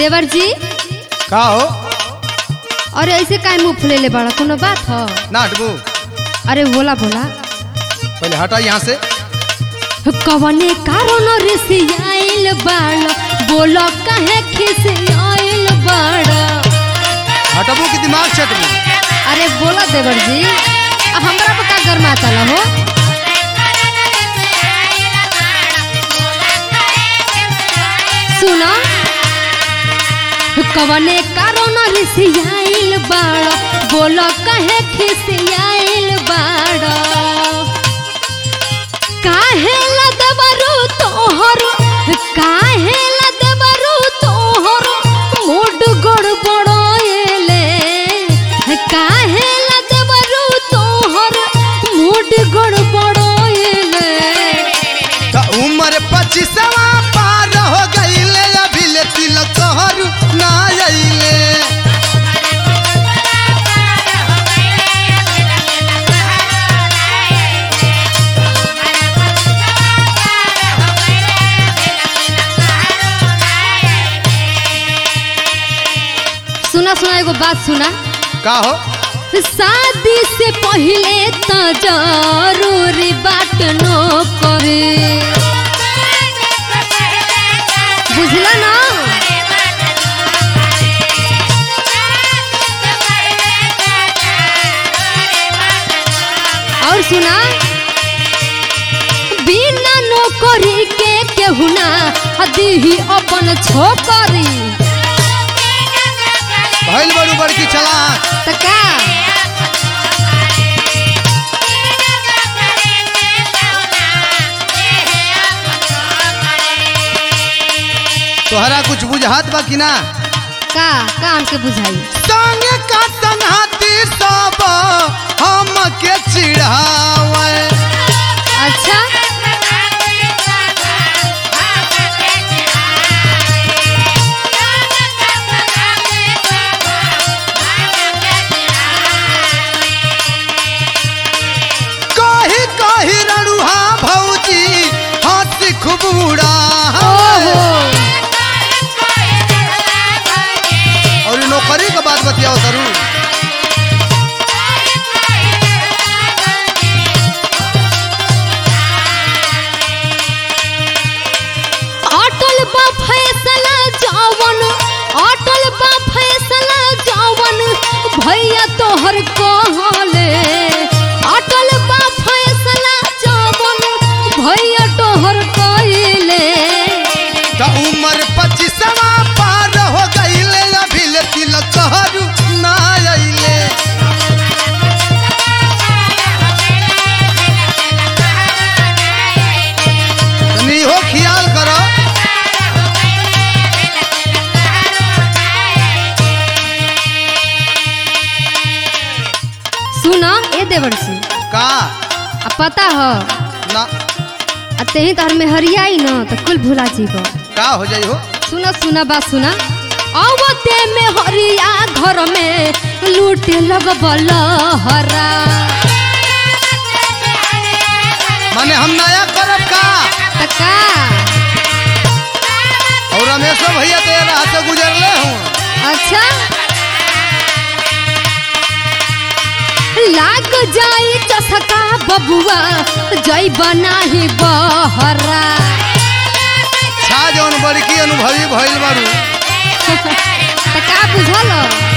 देवर जी का हो अरे ऐसे काहे मुंह फुलेले बड़ा कोनो बात ह ना हटबू अरे बोला बोला पहले हटा यहाँ से कवने कारण रिसियाइल बाड़ बोलो काहे खिसियाइल बाड़ हटबू कि दिमाग चटबू अरे बोला देवर जी अब हमरा पर का गरमा चला हो सुना कवने कारण रिसियाइल बाड़ बोलो काहे खिसियाइल बाड़ काहे लदबरू तोहर काहे लदबरू तोहर मूड गड़बड़ाएले काहे लदबरू तोहर मूड गड़बड़ाएले त उम्र पच्चीसवा पार हो गईले अभी ले तिलक तोहर ना अइले सुना सुना एगो बात सुना का हो शादी से पहले तो जरूरी बात नो करे बुझला ना और सुना बिना नौकरी के केहू ना हदी अपन छोकरी भइल बड़ू बड़की चलाक त का तोहरा कुछ बुझात बा कि ना का का हमके बुझाई संग का संघाती सब हम के चिढ़ावे अच्छा कही कही रड़ुहा भौजी हंसी खूब उड़ावे ओहो और ई नौकरी के बात बतियाओ जरूर अटल बा फैसला जावन अटल बा फैसला जावन भैया तोहर कहले अटल बा फैसला जावन भैया तोहर कहले त उम्र पच्चीसवा पार हो गईले अभी ले तिलक तोहर ना अइले तनी हो ख्याल करो सुना ए देवर सिंह का आ पता ह ना आ तेही तोहर में हरियाई न त कुल भुला जीबो का हो जाई हो सुना सुना बात सुना अवते में हरिया घर में लूटे लगबल हरा माने हम नया करब का त का और रमेशो भैया तो राह से गुजरले हूँ अच्छा लाग जाई चसका बबुआ जई बनाही बहरा छा जौन बड़की अनुभवी भइल बारू त का बुझल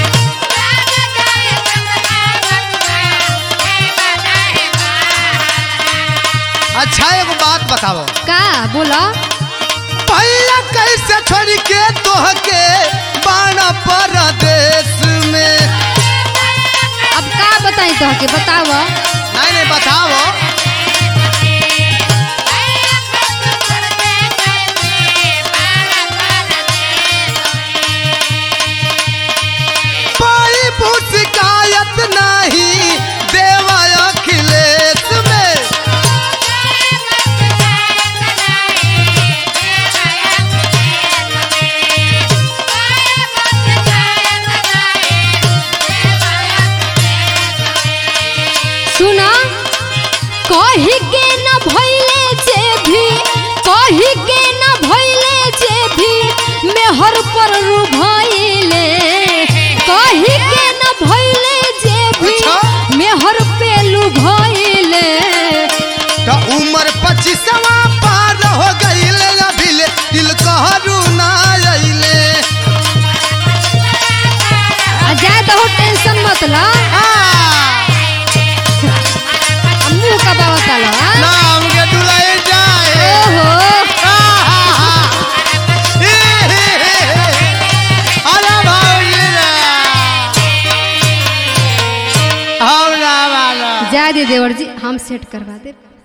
अच्छा एगो बात बताओ का बोला भैया कैसे छोड़ के तोहके बाना परदेश में अब का बताई तोहके बताव नहीं नहीं बताओ पाई भूत शिकायत नहीं देवा अखिलेश में सुना दे देवर जी हम सेट करवा दे